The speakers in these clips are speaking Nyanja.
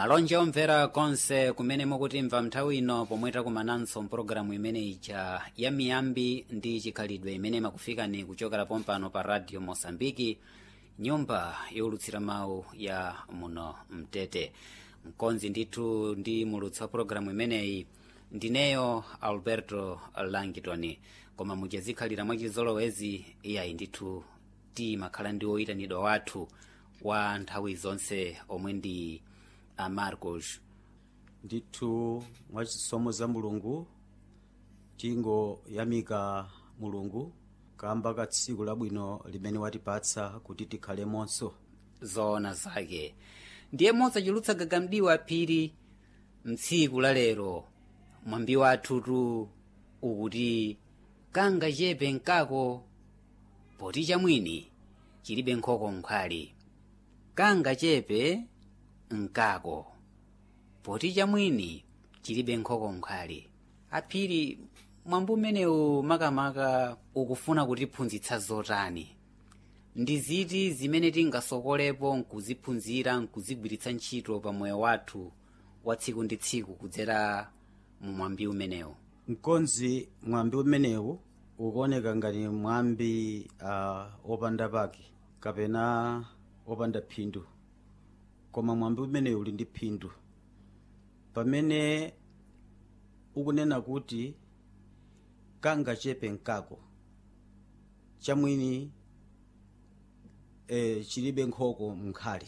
malonje omvera konse kumene mukutimva nthawi ino pomwe takumananso mpulogalamu imene ija ya miyambi ndi chikhalidwe imene makufikani kuchokera pompano pa radio mosambiki nyumba yowulutsira mawu ya muno mtete mkonzi ndithu ndi mulutsi wa pulogalamu imeneyi ndineyo alberto langitoni koma muchazikhalira mwachizolowezi iyayi ndithu timakhala ndi woyitanidwa wathu wa nthawi zonse omwe ndi a marcos ndithu mwachisomo za mulungu tingoyamika mulungu kamba ka tsiku labwino limene watipatsa kuti tikhalemonso zoona zake ndiye mosachulutsa gagamdiwa phiri mtsiku la lero mwambi wathutu ukuti kanga chepe nkako poti chamwini chilibe nkhoko nkhali kanga chepe nkako poti chamwini chilibe nkhoko nkhali aphiri mwambi umenewu makamaka ukufuna kutiphunzitsa zotani ndi ziti zimene tingasokolepo nkuziphunzira nkuzigwiritsa ntchito pa moyo wathu wa tsiku ndi tsiku kudzera mu mwambi umenewu mkonzi mwambi umenewu ukuoneka ngati mwambi uh, opanda pake kapena opanda phindu koma mwambi umenewu uli ndi phindu pamene ukunena kuti kanga chepe nkako chamwini e, chilibe nkhoko mnkhali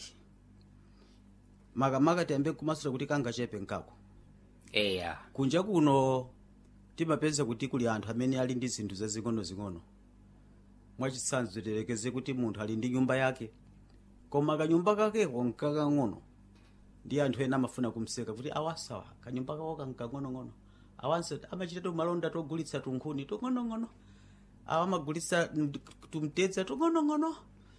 makamaka tiyambe kumasula kuti kanga chepe nkako eya kunja kuno timapeza kuti kuli anthu amene ali ndi zinthu zazing'onozing'ono mwachitsanzo tilekeze kuti munthu ali ndi nyumba yake koma kanyumba kakeko nkakang'ono ndi anthu ena amafuna kumseka kuti awasawa kanyumba kako kankang'onong'ono awanso amachitatu malonda togulitsa tunkhuni tung'onong'ono awa amagulitsa tumtedza tung'onong'ono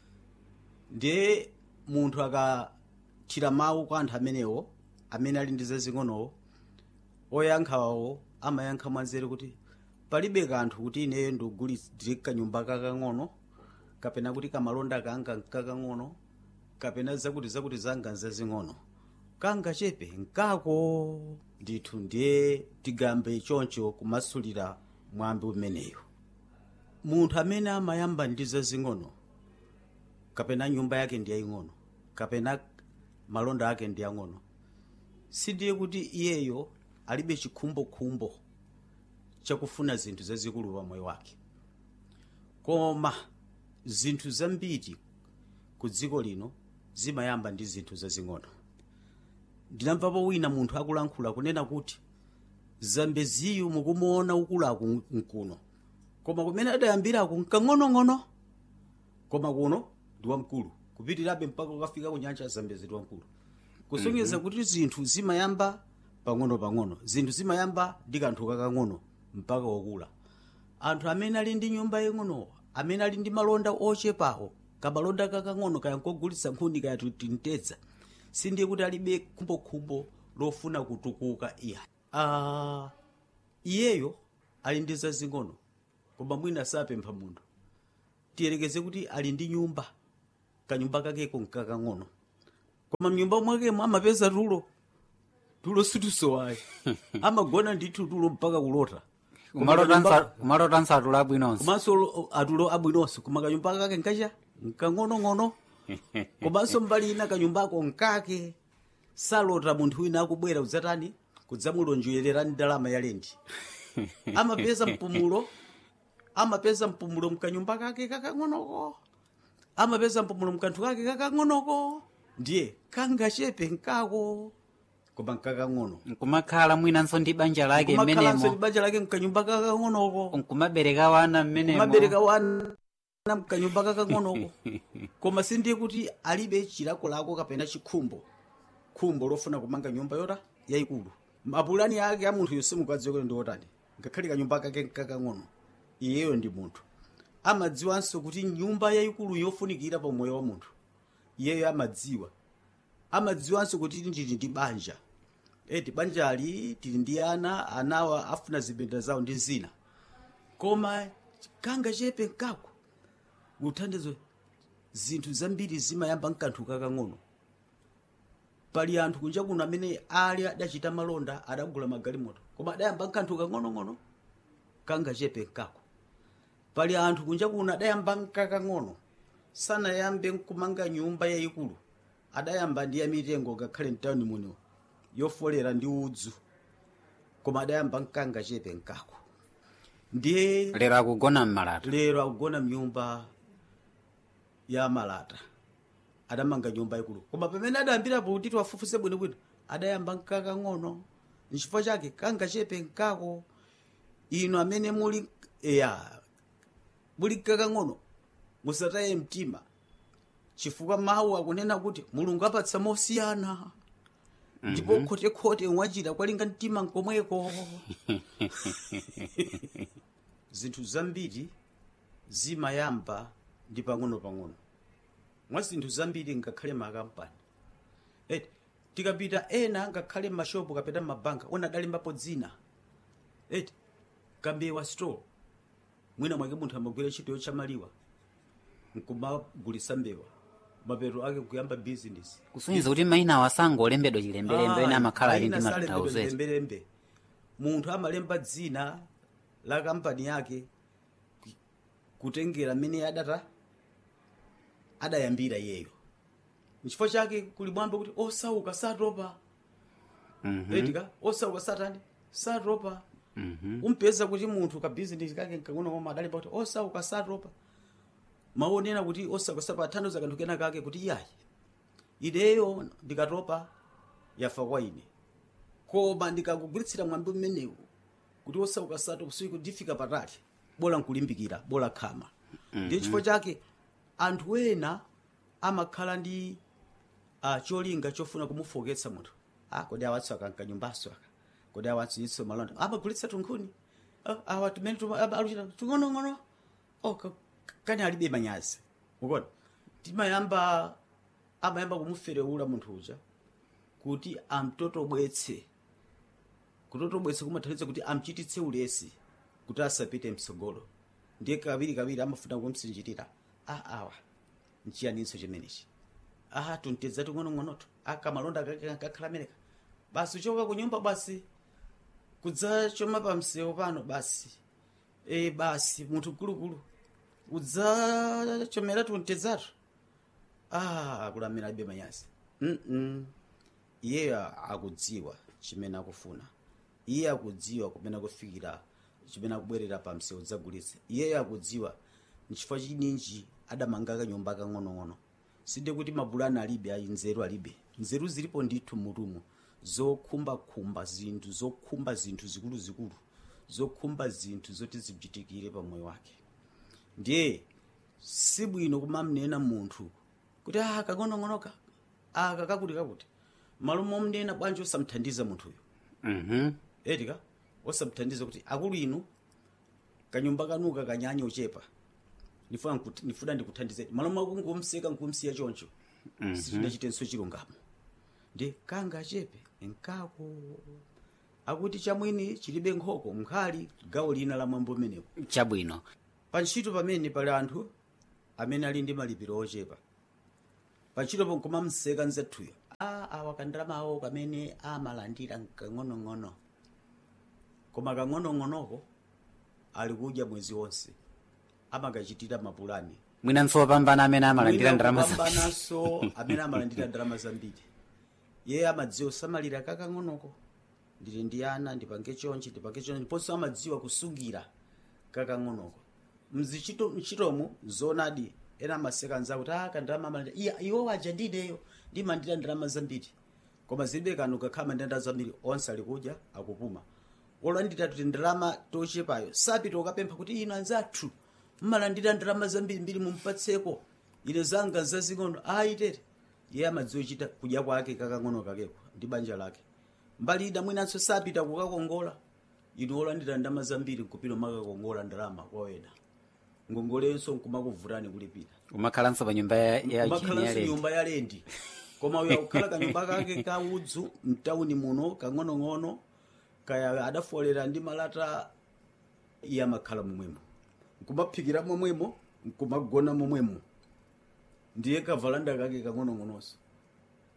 ndiye munthu akathira mawu kwa anthu amenewo amene ali ndi zazing'onowo oyankhawo amayankha mwanzeru kuti palibe kanthu kuti ineyo ndikugulitsire kanyumba kakang'ono kapena kuti kamalonda kanga nkakang'ono kapena zakuti zakuti zanga nzazing'ono kanga chepe nkako ndithu ndiye tigambe choncho kumasulira mwambi umeneyo munthu amene amayamba ndi zazing'ono kapena nyumba yake ndi yaying'ono kapena malonda ake ndi yang'ono sindiye kuti iyeyo alibe chikhumbokhumbo chakufuna zinthu zazikulu pa moyo wake koma zinthu zambiri ku dziko lino zimayamba ndi zinthu zazing'ono ndinamvapo wina munthu akulankhula kunena kuti zambeziyu mukumuona ukulaku mkuno koma kumene adayambiraku nkang'onong'ono koma kuno ndi wamkulu kupitirabe mpaka ukafika ku nyanja ya zambezi ndi wamkulu kusonyeza kuti zinthu zimayamba pang'ono-pang'ono zinthu zimayamba ndi kanthu kakang'ono mpaka wokula anthu amene ali ndi nyumba yang'ono amene ali ndi malonda ochepawo kamalonda kakang'ono kaya nkogulitsa nkhuni kaya timtedza sindiye kuti alibe khumbokhumbo lofuna kutukuka iya uh, iyeyo ali ndi zazing'ono koma mwina sapempha munthu tiyelekeze kuti ali ndi nyumba kanyumba kakeko nkakang'ono koma mnyumba mwakemo amapeza tulo tulo situsowayi amagona ndithu tulo mpaka kulota kumalota nsatula abwinonso komanso atulo abwinonso koma kanyumba kake nkacha nkang'onong'ono komanso mbali ina kanyumbako nkake salota munthu wina akubwera kudzatani kudzamulonjerera ndalama ya lendi amapeza mpumulo amapeza mpumulo mkanyumba kake kakang'onoko amapeza mpumulo mkanthu kake kakang'onoko ndiye kangachepe nkako koma nkakang'ono nkumakhala mwinanso ndi banja lake kumakhalanso ndi mmenemo banja lake mkanyumba kakang'onoko nkumabereka wana mmenemo kumabereka wana mkanyumba kakang'onoko koma sindiye kuti alibe chilakolako kapena chikhumbo khumbo lofuna kumanga nyumba yota yayikulu mapulani ake a munthu yonse mukadziwa kuti ndi otani ngakhale kanyumba kake kakang'ono iyeyo ndi munthu amadziwanso kuti nyumba yayikulu yofunikira pa moyo wa munthu iyeyo amadziwa amadziwanso kuti ndili ndi banja eti banjali tili ndi ana anawa afuna zibenda zawo ndi zina koma kanga chepe nkako kuthandizo zinthu zambiri zimayamba mkanthu kakang'ono pali anthu kunja kuno amene ali adachita malonda adagula magalimoto koma adayamba nkanthu kang'onong'ono kangachepe nkako pali anthu kunja kuno adayamba nkakang'ono sanayambe nkumanga nyumba yayikulu adayamba ndi yamitengo ngakhale mtawuni muno yofolera ndi udzu koma adayamba nkangachepe nkako ndiye lero akugona mmalata lero akugona mnyumba ya malata adamanga nyumba ikulu koma pamene adayambirapo kuti tiwafufuze bwinobwino adayamba nkakang'ono nchifukwa chake kangachepe nkako ino amene muli ya muli nkakang'ono musataye mtima chifukwa mawu akunena kuti mulungu apatsa mosiyana ndipo khotekhote mwachita kwalinga mtima nkomweko zinthu zambiri zimayamba ndi pang'ono-pang'ono mwa zinthu zambiri ngakhale makampani eti tikapita ena ngakhale mashopu kapita mabanka ona adalembapo dzina eti kambewa store mwina mwake munthu amagwira ntchito yotchamaliwa nkumagulisa mbewa mapeto ake kuyamba bizinesi kusonyeza kuti mayina wasangolembedwa chilembelembe ena amakhala ali ndi matanthauzo lembelembe munthu amalemba dzina la kampani yake ku- kutengera mmene adata adayambira iyeyo nchifukwa chake kuli mwambo kuti osauka satopa etika osauka satani satopa umpeza kuti munthu ka bizinesi kake nkang'ono koma adalemba kuti osauka satopa maonena kuti osauka satopa athandiza kanthu kena kake kuti iyayi ineyo ndikatopa yafa kwa ine koma ndikakugwiritsira mwambi mmenewu kuti osauka satopa siku ndifika patali bola nkulimbikira bola khama ndiye chifukwa chake anthu ena amakhala ndi uh, cholinga chofuna kumufoketsa munthu ah, kodi awatso akanka nyumbaso aka kodi awatso iso malonda amagulitsa tunkhuni ah, awa tumene tuma- aba- aluchita tung'onong'ono oh, ka- kani alibe manyazi ukona timayamba amayamba kumuferewula munthu uja kuti amtotobwetse kutotobwetse kumathandiza kuti amchititse ulesi kuti asapite mtsogolo ndiye kawiri kawiri amafuna kumsinjirira ah awa nchiyaninso chimenechi ah tuntedza ting'onong'onoto akamalonda kakhala ameneka basi uchoka kunyumba basi kudzachoma pa msewu pano basi e basi munthu mkulukulu udzachomera tuntedzatu ah akulamira alibe manyazi mm iyeyo akudziwa chimene akufuna iye akudziwa kumene akufikira chimene akubwerera pa msewu dzagulitsa iyeyo akudziwa nchifukwa chininji adamanga kanyumba kang'onong'ono sinde kuti mabulani alibe ayi nzeru alibe nzeru zilipo ndithu mutumu zokhumbakhumba zinthu zokhumba zinthu zikuluzikulu zokhumba zinthu zoti zichitikire pa moyo wake ndiye sibwino kumamnena munthu kuti ah kang'onong'onoka aka kakuti kakuti malo momnena bwanji osamthandiza munthuyo Mhm. etika osamthandiza kuti akulu inu kanyumba kanuka kanyanya ochepa ndifuna nkuti- ndifuna ndikuthandizeni malo makungumseka nkumsiya choncho sitinachitenso chilungamo ndi kanga achepe nkako akuti chamwini chilibe nkhoko mkhali gawo lina la mwambo umenewu chabwino pa ntchito pamene pali anthu amene ali ndi malipiro ochepa pa ntchito ponkomamseka nzathuyo a awa kandalama awo kamene amalandira kang'onong'ono koma kang'onong'onoko ali kudya mwezi wonse amakachitira mapulani mwinanso wopambana amene amalandira ndalama za kupambananso amene amalandira ndalama zambiri iye amadziwa kusamalira kakang'onoko ndili ndi ana ndipange chonchi ndipange chonchi ndiponso amadziwa kusungira kakang'onoko mzichito mchitomo zonadi ena amaseka anzawo kuti aka ndalama amalandira iya iwo waja ndineyo ndimalandira ndalama zambiri koma zilibe kanthu kakhala mandenda zambiri onse ali kudya akupuma olandira kuti ndalama tochepayo sapita ukapempha kuti ino anzathu mmalandira ndalama zambiri mbiri mumpatseko ine zanga zazing'ono ayitere iye amadziwa chita kudya kwake kakang'ono kakeko ndi banja lake mbali ina mwinanso sapita kukakongola inu olandira ndalama zambiri nkupita makakongola ndalama kwawena ngongolenso nkumakuvutani kulipira umakhalanso pa nyumba ya- ya chini umakhalanso yalendi nyumba ya lendi koma uyo akukhala kanyumba kake ka udzu mtawuni muno kang'onong'ono kaya adafolera ndi malata iye amakhala momwemo nkumaphikira momwemo nkumagona momwemo ndiye kavalanda kake kang'onong'ononso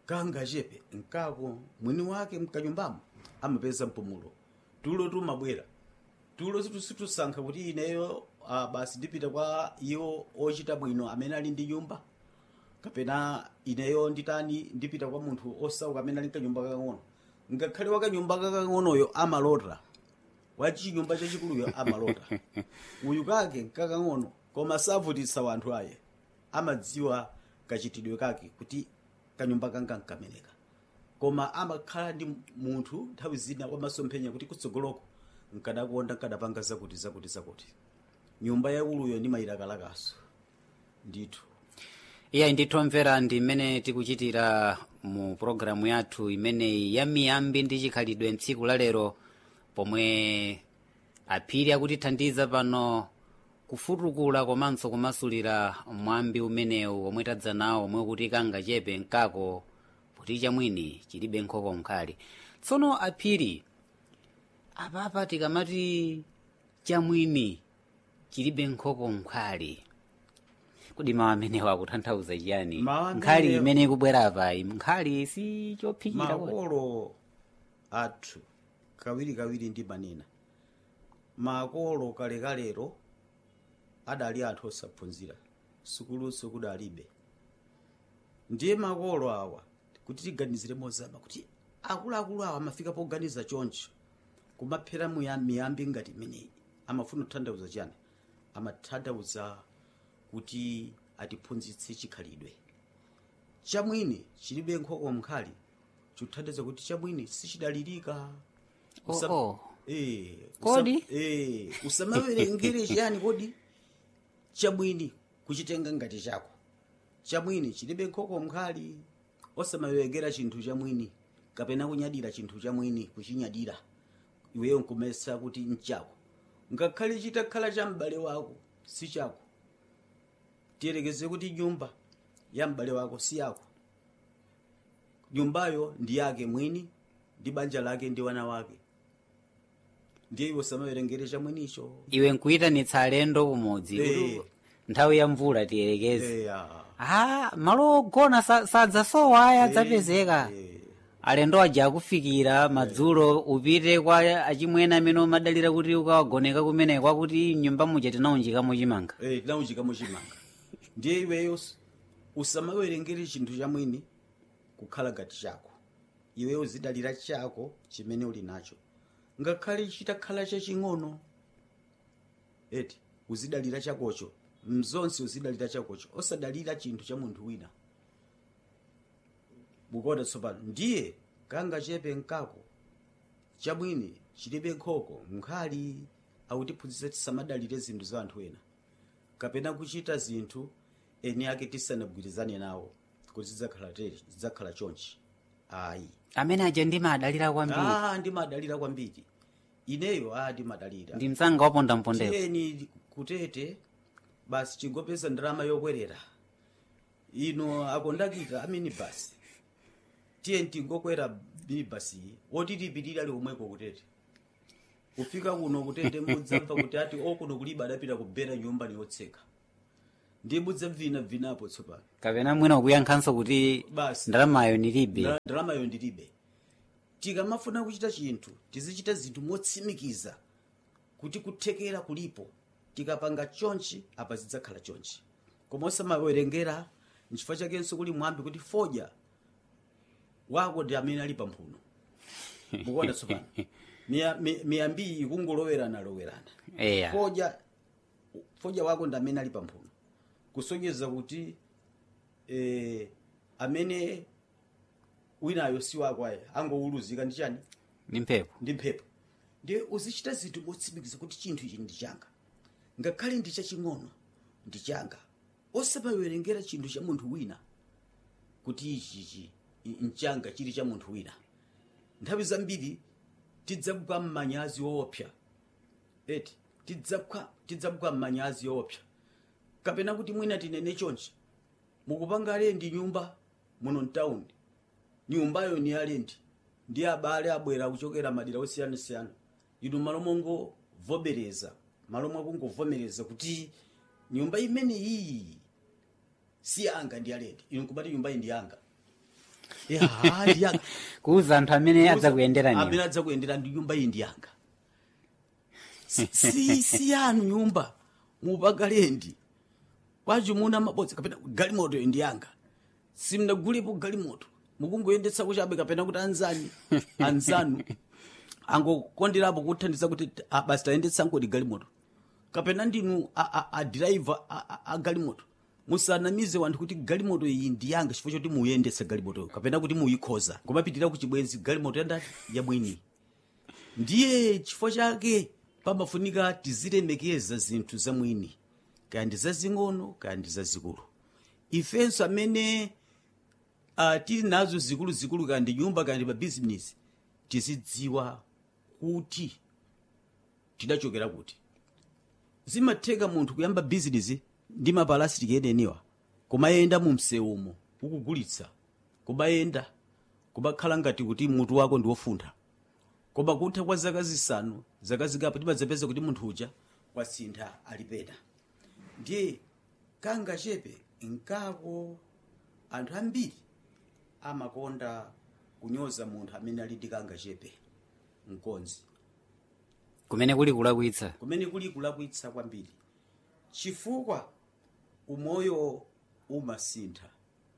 kanga chepe nkako mwini wake mkanyumbamo amapeza mpumulo tulo tumabwera tulo situsankha kuti ineyo ah, basi ndipita kwa iwo ochita bwino amene ali ndi nyumba kapena ineyo nditani ndipita kwa munthu osauka amene ali mkanyumba kakang'ono ngakhale wakanyumba kakang'onoyo amalota wachinyumba chachikuluyo amalota uyu kake nkakang'ono koma savutitsa wanthu aye amadziwa kachitidwe kake kuti kanyumba kanga nkameneka koma amakhala ndi munthu nthawi zina wamasomphenya kuti kutsogoloko nkadakonda nkadapanga zakuti zakuti zakuti nyumba yauluyo ndi mayilakalakaso ndithu iya ndithomvera ndi mmene tikuchitira mu pologalamu yathu imeneyi ya miyambi ndi chikhalidwe mtsiku la lero pomwe aphiri akutithandiza pano kufutukula komanso kumasulira mwambi umenewu omwe tadza nawo omwe kuti kanga chepe nkako kuti chamwini chilibe nkhoko nkhali tsono aphiri apapa tikamati chamwini chilibe nkhoko nkhali kodi mawu amenewo akutanthauza chiyani Mawu amenewo- nkhali imene ikubwera apayi nkhali si chophikira kodi. makolo athu kawirikawiri ndi manena makolo kalekalero adali anthu osaphunzira sukuluso kudalibe ndiye makolo awa kuti tiganizire mozama kuti akuluakulu awa amafika poganiza choncho kumaphera muya- miyambi ngati imeneyi amafuna kutanthauza chani amatanthauza kuti atiphunzitse chikhalidwe chamwini chilibe nkhoko mkhali chikuthandiza kuti chamwini sichidalirika Oh, Usam- oh. Eh, Kodi? usam- eh, usamawerengere chiyani kodi chamwini kuchitenga ngati chako chamwini chilibe nkhoko mkhali osamawerengera chinthu chamwini kapena kunyadira chinthu chamwini kuchinyadira iweyo nkumesa kuti nchako ngakhale chitakhala cha m'bale wako si chako tiyerekeze kuti nyumba ya m'bale wako si yako nyumbayo ndi yake mwini ndi banja lake ndi wana wake ndiye iwe usamawerengere chamwinicho iwe nkuyitanitsa alendo kumodzi Eh. kuti nthawi ya mvula tiyerekeze eya ah malo ogona sa- sadzasowa aya adzapezeka Eh, alendo aja akufikira madzulo upite kwa achimwene amene umadalira kuti ukawagoneka kumeneko akuti nyumba muja tinaunjikamo chimanga eh, tinawunjikamo chimanga ndiye iweyo us- usamawerengere chinthu chamwini kukhala ngati chako iweyo uzidalira chako chimene uli nacho ngakhale chitakhala chaching'ono eti uzidalira chakocho mzonse uzidalira chakocho osadalira chinthu cha munthu wina mukuona tsopano ndiye kanga chepe nkako chamwini chilibe nkhoko nkhali akutiphunzitsa tisamadalire zinthu za anthu ena kapena kuchita zinthu eni ake tisanagwirizane nawo kuti zidzakhala tere zidzakhala chonchi ayi amene aja ndimadalira kwambiri ah ndimadalira kwambiri ineyo ah ndimadalira ndi msanga wapondampondero tiyeni kutete basi chingopeza ndalama yokwerera ino akondakita aminibasi tiyeni tingokwera minibasi woti tipitire ali omweko kutete kufika kuno kutete mudzamva kuti ati okuno kulibe adapita kubera nyumba niyotseka ndiye mudzamvinavinapo tsopano kapena mwina ukuyankhanso kuti Basi. ndalamayo nilibe Ndala- ndalamayo ndilibe tikamafuna kuchita chinthu tizichita zinthu motsimikiza kuti kuthekera kulipo tikapanga chonchi apa zidzakhala chonchi koma osamawerengera nchifukwa chakenso kuli mwambi kuti fodya wako ndi amene ali pamphuno mukuona tsopano Miya- mi- miyambiyi ikungolowerana lowerana eya fodya fodya wako ndi amene ali pamphuno kusonyeza kuti eh, amene winayo si wako ayi angowuluzika ndi chani ndi mphepo ndi mphepo ndiye uzichita zinthu motsimikiza kuti chinthu ichi ndi changa ngakhale ndi chaching'ono ndi changa osamawerengera chinthu cha munthu wina kuti ichichi nchanga chili cha munthu wina nthawi zambiri tidzakwa mmanyazi woopsa eti tidzakwa tidzakwa mmanyazi woopsa kapena kuti mwina tinene chonchi mukupanga alendi nyumba muno mtaundi nyumbayo ni alendi ndi abale abwera kuchokera madera osiyanasiyana inu malo mongovomereza malo mwakungovomereza kuti nyumba imene iyi si yanga ndi alendi inu kumati nyumba iyi ndi yanga ya ndi yanga kuuza anthu amene adzakuyenderani amene adzakuyendera ndi nyumba iyi ndi yanga si, si, si yanu nyumba mupagalendi kwacho muna mabodza kapena galimoto iyi ndi yanga simnagulipo galimoto mukungoyendetsa kuchabe kapena kuti anzani anzanu angokonderapo kuthandiza kuti ah, basi tayendetsa ngoti galimoto kapena ndinu adiraiva a galimoto musanamize wanthu kuti galimoto iyi ndi yanga chifukwa choti muyendetsa galimoto kapena kuti muyikhoza kumapitira ku chibwenzi galimoto yandati yamwini ndiye chifukwa chake pamafunika tizilemekeza zinthu zamwini kaya ndi zazing'ono kaya ndi zazikulu ifenso amene uh, tili nazo zikuluzikulu kaya ndi nyumba kaya ndi mabizinesi tizidziwa kuti tidachokera kuti zimatheka munthu kuyamba bizinesi ndi mapalasitiki eneniwa kumayenda mu msewumo ukugulitsa kumayenda kumakhala ngati kuti mutu wako ndi wofunda koma kutha kwa zaka zisanu zaka zikapo timadzapeza kuti munthu uja wasintha ali pena ndiye kanga chepe nkako anthu ambiri amakonda kunyoza munthu amene ali ndi kanga chepe mkonzi kumene kuli kulakwitsa kumene kuli kulakwitsa kwambiri chifukwa umoyo umasintha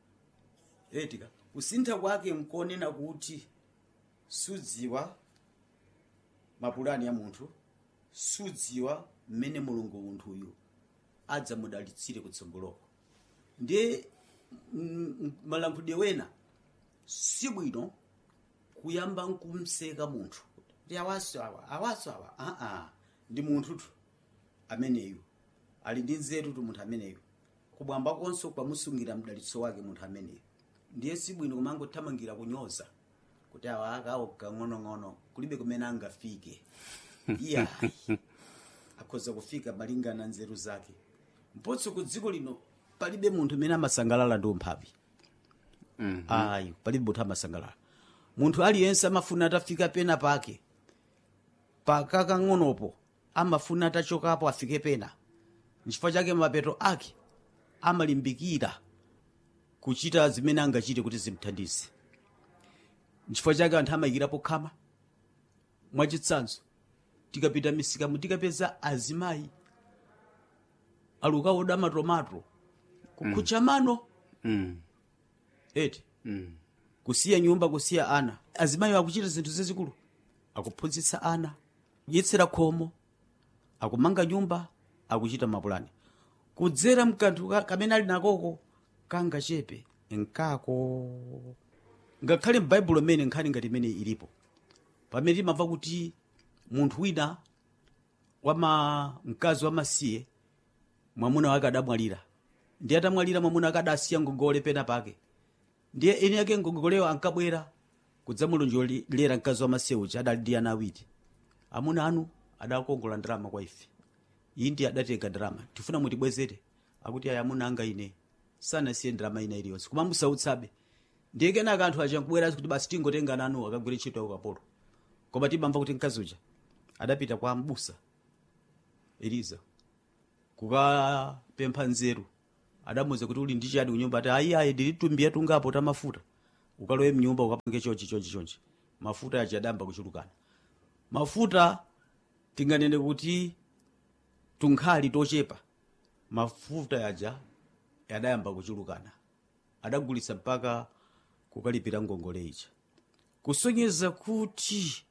etika kusintha kwake nkonena kuti sudziwa mapulani ya munthu sudziwa mmene mulungu munthuyu adzamudalitsire kutsogoloko ndiye mm, mm, malankhulidwe wena sibwino kuyamba nkumseka munthu ndi awaso awa awaso awa aa ndi munthutu ameneyu ali ndi nzeru tu munthu ameneyu kubwamba konso kwamusungira mdalitso wake munthu ameneyu ndiye sibwino kumangothamangira kunyoza kuti awa akawo kang'onong'ono kulibe kumene angafike iyayi akhoza kufika malingana nzeru zake mpotso ku dziko lino palibe munthu amene amasangalala ndi umphawi Mhm. ayi palibe munthu amasangalala munthu aliyense amafuna atafika pena pake pakakang'onopo amafuna atachokapo afike pena nchifukwa chake mapeto ake amalimbikira kuchita zimene angachite kuti zimthandize nchifukwa chake anthu amayikirapo khama mwachitsanzo tikapita misikamu tikapeza azimayi alukawoda matomato kukhucha mano Mm. eti Mm. kusiya nyumba kusiya ana azimayi akuchita zinthu zazikulu akuphunzitsa ana kudyetsera khomo akumanga nyumba akuchita mapulani kudzera mkanthu ka- kamene ali nakoko kangachepe nkako ngakhale m'baibulo mmene nkhani ngati imene ilipo pamene timamva kuti munthu wina wama mkazi wamasiye mwamuna wake adamwalira ndiye atamwalira mwamuna wake adasiya ngongole pena pake ndiye eni yake ngongoleyo ankabwera kudzamulonjolera mkazi wamasiye uja adali ndi ana awiri amuna anu adakongola ndalama kwa ife iyi ndi adatenga ndalama tifuna mutibwezere akuti ayi amuna anga ine sanasiye ndalama ina iliyonse koma musautsabe ndiye kenaka anthu aja nkubwera kuti basi tingotenga nanu akagwire ntchito ya ukapolo koma timamva kuti mkazi uja adapita kwa mbusa eliza kukapempha nzeru adamuza kuti uli ndi chani kunyumba ati ayi ayi ndili tumbiya tungapo ta mafuta ukalowe mnyumba ukapange chonchi chonchi chonchi mafuta aja adamba kuchulukana mafuta tinganene kuti tunkhali tochepa mafuta yaja adayamba kuchulukana adagulitsa mpaka kukalipira ngongole ija kusonyeza kuti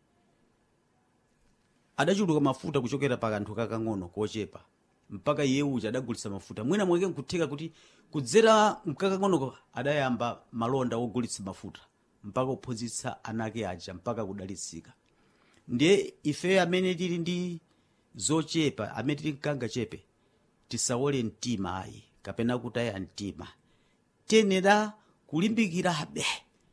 adachuluka mafuta kuchokera pa kanthu kakang'ono kochepa mpaka iye uja adagulitsa mafuta mwina mwake nkutheka kuti kudzera mkakang'onoko adayamba malonda ogulitsa mafuta mpaka kuphunzitsa anake aja mpaka kudalitsika ndiye ife amene tili ndi zochepa amene tili mkanga chepe tisawole mtima ayi kapena kutaya mtima tiyenera kulimbikirabe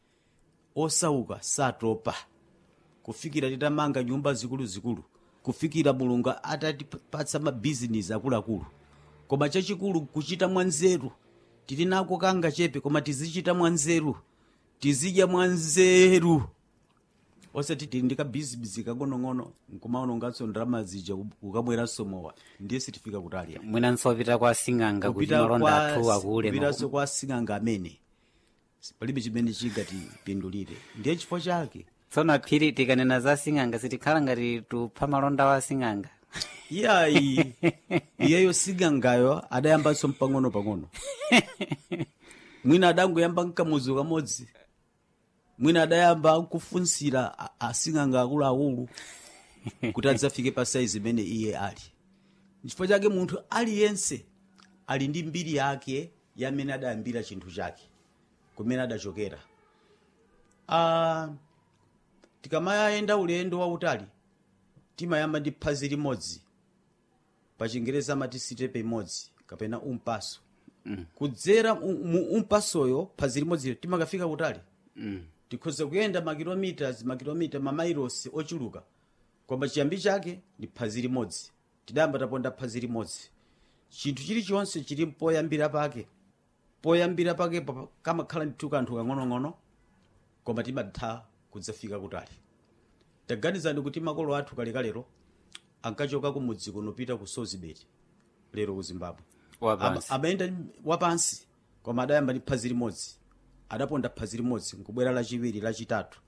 osauka satopa kufikira titamanga nyumba zikuluzikulu kufikira mulungu atatipatsa mabizinesi akuluakulu koma chachikulu kuchita mwanzeru tili nako kanga chepe koma tizichita mwanzeru tizidya mwanzeru osati tili ndi kabizinesi kang'onong'ono nkumaononganso ndalama zija ukamweranso mowa ndiye sitifika kutali mwinanso pita kwa sing'anga kuti kupita malonda kwa- athu akule kupitanso kwa sing'anga amene palibe chimene chingatipindulire ndiye chifukwa chake tsono aphiri tikanena za sing'anga sitikhala ngati tupha malonda wa sing'anga iyayi iyeyo sing'angayo adayambanso mpang'ono pang'ono mwina adangoyamba nkamuzu kamodzi mwina adayamba nkufunsira a- asing'anga akuluakulu kuti adzafike pa saizi imene iye ali chifukwa chake munthu aliyense ali ndi mbiri yake yamene adayambira chinthu chake kumene adachokera ah, tikamayenda ulendo wautali timayamba ndi phazi limodzi pa chingereza amati sitepe imodzi kapena umpaso mm. kudzera mu mu umpasoyo phazi limodzilo timakafika kutali mm. tikhoza kuyenda makilometers makilomita mamailosi ochuluka koma chiyambi chake ndi phazi limodzi tidayamba taponda phazi limodzi chinthu chilichonse chili poyambira pake poyambira pake pa- kamakhala ndithu kanthu kang'onong'ono koma timatha kudzafika kutali taganizani kuti makolo athu kalekalero ankachoka kumudzi kuno pita ku sozibeti lero ku zimbabwe wapansi Ama- amayenda wapansi koma adayamba ndi phazi limodzi adaponda phazi limodzi nkubwera lachiwiri lachitatu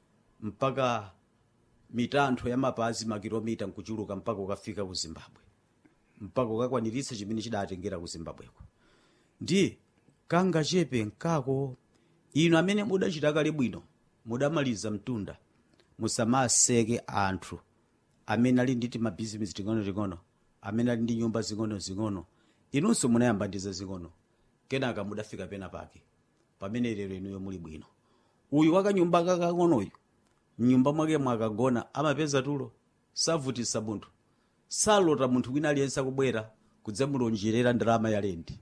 mpaka mitantho ya mapazi makilomita nkuchuluka mpaka ukafika ku zimbabwe mpaka ukakwaniritsa chimene chidatengera ku zimbabweko ndiye kangachepe nkako inu amene mudachita kale bwino mudamaliza mtunda musamaseke anthu amene ali ndi timabhizinesi ting'onoting'ono amene ali ndi nyumba zing'onozing'ono inunso munayamba ndi zazing'ono kenaka mudafika pena pake pamene lero inuyo muli bwino uyu wakanyumba kakang'onoyu mnyumba mwake mwakagona amapeza tulo savutisa munthu salota munthu wina aliyense akubwera kudzamulonjerera ndalama ya lendi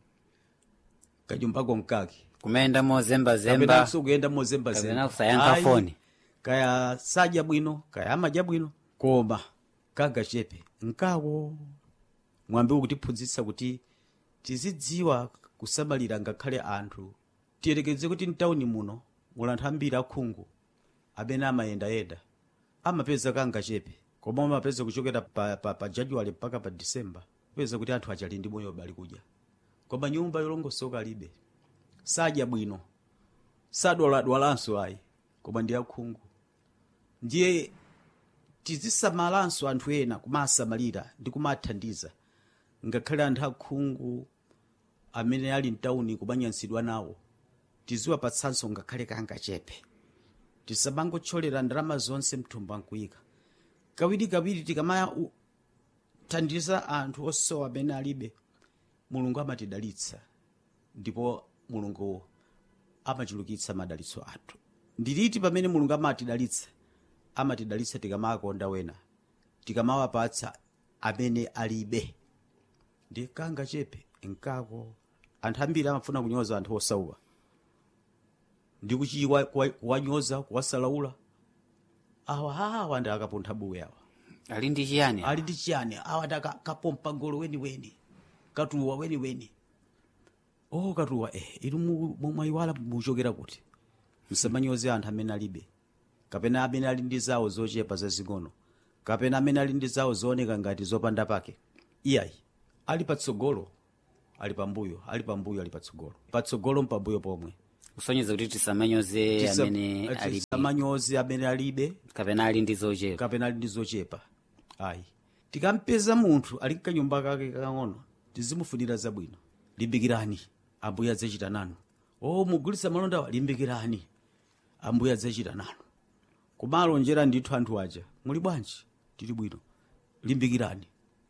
kanyumbako nkake kumayenda mozembazemba kapenanso kuyenda mozembazemba kapena kusayankha Ayi, foni. kaya sadya bwino kaya amadya bwino koma kangachepe nkako mwambi ukutiphunzitsa kuti tizidziwa kusamalira ngakhale anthu tiyerekeze kuti mtawuni muno muli anthu ambiri akhungu amene amayendayenda amapeza kangachepe koma amapeza kuchokera pa, pa, pa januwale mpaka pa disemba kupeza kuti anthu achali ndi moyo bali kudya koma nyumba yolongosoka alibe sadya bwino sadwaladwalanso ayi koma ndi akhungu ndiye tizisamalanso anthu ena kumasamalira ndi kumathandiza ngakhale anthu akhungu amene ali mtawuni kumanyansidwa nawo tiziwapatsanso ngakhale kangachepe tisamangotcholera ndalama zonse mthumba nkuyika kawirikawiri tikamathandiza anthu osowa amene alibe mulungu amatidalitsa ndipo mulungu amachulukitsa madalitso athu ndiliti pamene mulungu amatidalitsa amatidalitsa tikamakonda wena tikamawapatsa amene alibe ndi kangachepe nkako anthu ambiri amafuna kunyoza anthu osauka ndi kuchiwa kuwa- kuwanyoza kuwasalaula awa awa ndi akapuntha buwe awa ali ndi chiyani ali ndi chiyani awa ndi aka- kapompa ngolo weniweni katuwa weniweni oh katuwa eh inu mu- mu- mwayiwala muchokera kuti msamanyoze anthu amene alibe kapena amene ali ndi zawo zochepa zazing'ono kapena amene ali ndi zawo zooneka ngati zopanda pake iyayi ali patsogolo ali pambuyo ali pambuyo ali patsogolo patsogolo mpambuyo pomwe kusonyeza kuti tisamanyoze Tisa- amene ali tisamanyoze amene alibe kapena ali ndi zochepa kapena ali ndi zochepa ayi tikampeza munthu ali mkanyumba kake kakang'ono tizimufunira zabwino limbikirani ambuye adzachita nanu o mugulitsa malondawa limbikirani ambuye adzachita nanu kumalonjera ndithu anthu aja muli bwanji tili bwino limbikirani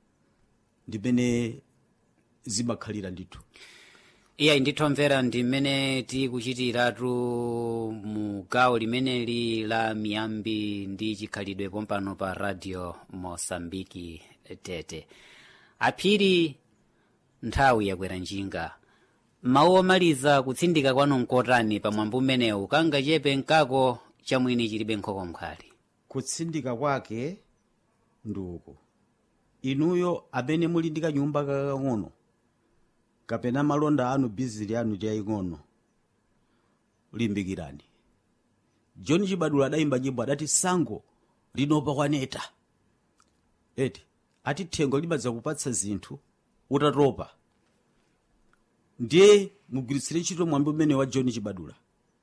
ndimene zimakhalira ndithu iyayi ndithomvera ndi mmene tikuchitiratu mu gawo limeneli la miyambi ndi chikhalidwe pompano pa radio mosambiki tete aphiri nthawi yakwera njinga mawu omaliza kutsindika kwanu nkotani pamwambo umenewu kangachepe nkako chamwini chilibe nkhoko mkhali kutsindika kwake ndi uku inuyo amene muli ndi kanyumba kakang'ono kapena malonda anu bizili anu ndi yaying'ono limbikirani john chibadula adayimba nyimbo adati sango linopa kwaneta eti ati thengo limadza kupatsa zinthu utatopa ndiye mugwiritsire ntchito mwambi umene wa john chibadula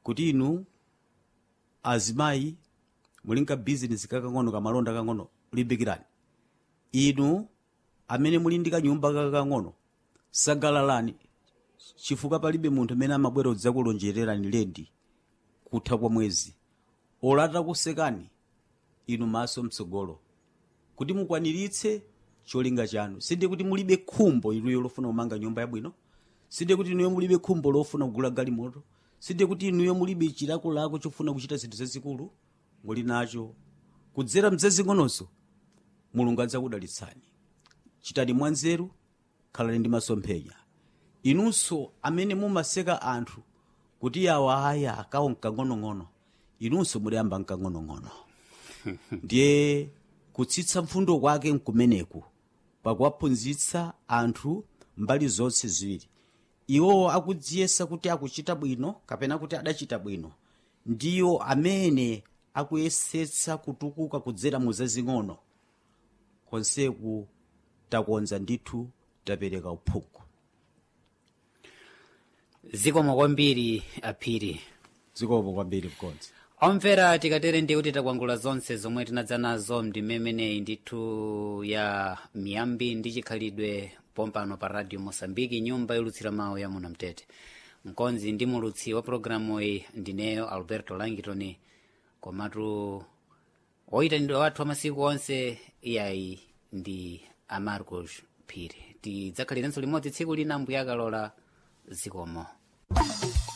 kuti inu azimayi muli nka bizinesi kakang'ono kamalonda kang'ono limbikirani inu amene muli ndi kanyumba kakang'ono sagalalani chifukwa palibe munthu amene amabwera kudzakulonjererani lendi kutha kwa mwezi olata kusekani inu maso mtsogolo kuti mukwaniritse cholinga chanu sinde kuti mulibe khumbo inuyo lofuna kumanga nyumba yabwino sinde kuti inuyo mulibe khumbo lofuna kugula galimoto sinde kuti inuyo mulibe chilakolako chofuna kuchita zinthu zazikulu muli nacho kudzera mzazing'ononso mulungu adzakudalitsani chitani mwanzeru khalani ndi masomphenya inunso amene mumaseka anthu kuti awa aya akawo mkang'onong'ono inunso muliyamba mkang'onong'ono ndiye kutsitsa mfundo kwake nkumeneku pakuwaphunzitsa anthu mbali zonse ziwiri iwowo akudziyesa kuti akuchita bwino kapena kuti adachita bwino ndiyo amene akuyesetsa kutukuka kudzera mu zazing'ono konseku takonza ndithu tapereka uphungu zikomo kwambiri aphiri zikomo kwambiri mkonzi omvera tikatere ndi kuti takwangula zonse zomwe tinadza nazo ndimemeneyi ndithu ya miyambi ndi chikhalidwe pompano pa radio mosambiki nyumba yolutsira mawu ya muno mtete mkonzi ndi mulutsi wa programu iyi ndineyo alberto langitoni komatu oyitanidwa wathu amasiku onse iyayi ndi amarcos phiri tidzakhalirenso limodzi tsiku lina mbuya akalola zikomo